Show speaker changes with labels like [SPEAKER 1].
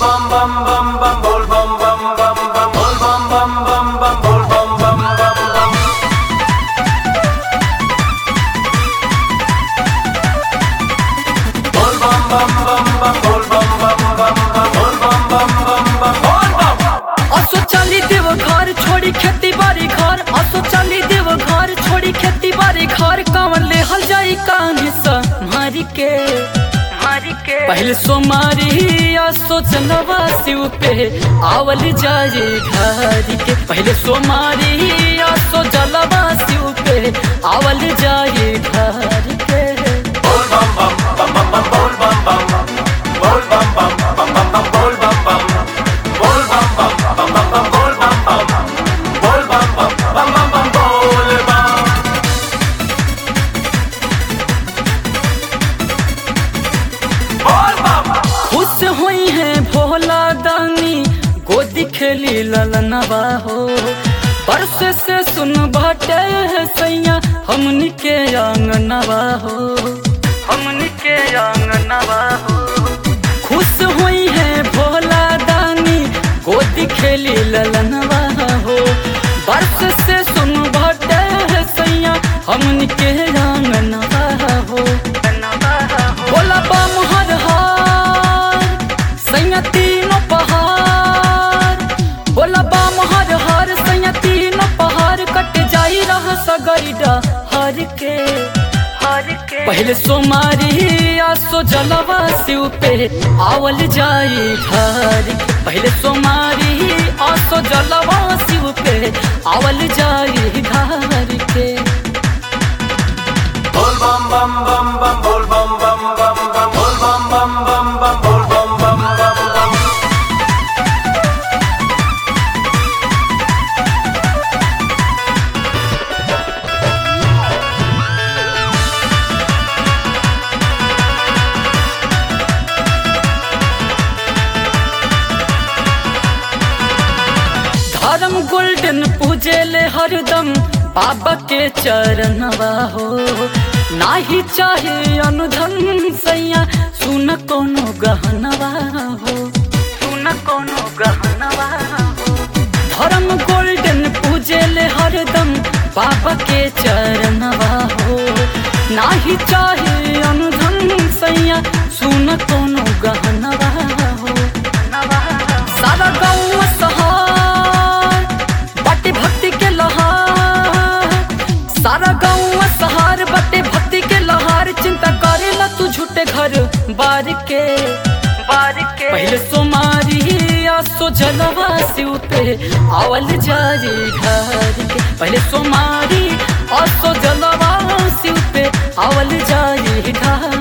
[SPEAKER 1] bum bum bum bum bol bum bum bum bum bol bum bum bum bum bol bum bum bum bum bol bum bum bum bum bol bum bum bum bum bol bum bum bum bum bol bum
[SPEAKER 2] असो चली देव घर छोड़ी खेती बाड़ी घर असो चली देव घर छोड़ी खेती बाड़ी घर कमल ले हल जाई कान्हे सा मारी के मारी के पहले सोमारी असो चलवा शिव पे आवल जाए घर के पहले सोमारी असो जलवा शिव पे आवल जाए घर के
[SPEAKER 1] bol bum bum bum bum bum bol bum bum bol bum bum bum bum bum bol bum bum bol bum bum bum bum bum bol bum bum bol bum bum bum bum bum bol bum bol bum
[SPEAKER 2] खुश हुई है भोला दानी गोदी खेली ललनवा हो परस से सुन बाटे है सैया हमनी के आंगनवा हो हमनी के आंगनवा हो खुश हुई है भोला दानी गोदी खेली ललनवा हो बरस से सुन बाटे है सैया हमनी के आंगनवा हो बोला बम हर हार सैया तीनों पहाड़ बोला बम हर हार सैया तीनों पहाड़ कट जाई रहा सगरीडा हर के हर के पहले सोमारी आसो जलवा शिव पे आवल जाई घर के पहले सोमारी आसो जलवा शिव पे आवल जाई घर के
[SPEAKER 1] bol bum bum bum bum bol bum bum bum bum bol bum bum bum bum bol bum bum bum bum
[SPEAKER 2] धर्म गोल्डन पूजे ले हरदम बाबा के चरणवा हो नाही चाहे अनुधन सैया सुन कोनो गहनवा हो सुन कोनो गहनवा हो धर्म गोल्डन पूजे ले हरदम बाबा के चरणवा हो नाही चाहे अनुधन सैया सुन कोनो गहनवा हो सारा गाँव सहार बाटे भक्ति के लहार सारा गाँव सहार बाटे भक्ति के लहार चिंता करेला तू झूठे घर बार के बार के पहले सोमारी आसो जलवा शिव पे आवल जाए घर के पहले सोमारी आसो जलवा शिव पे आवल जाए घर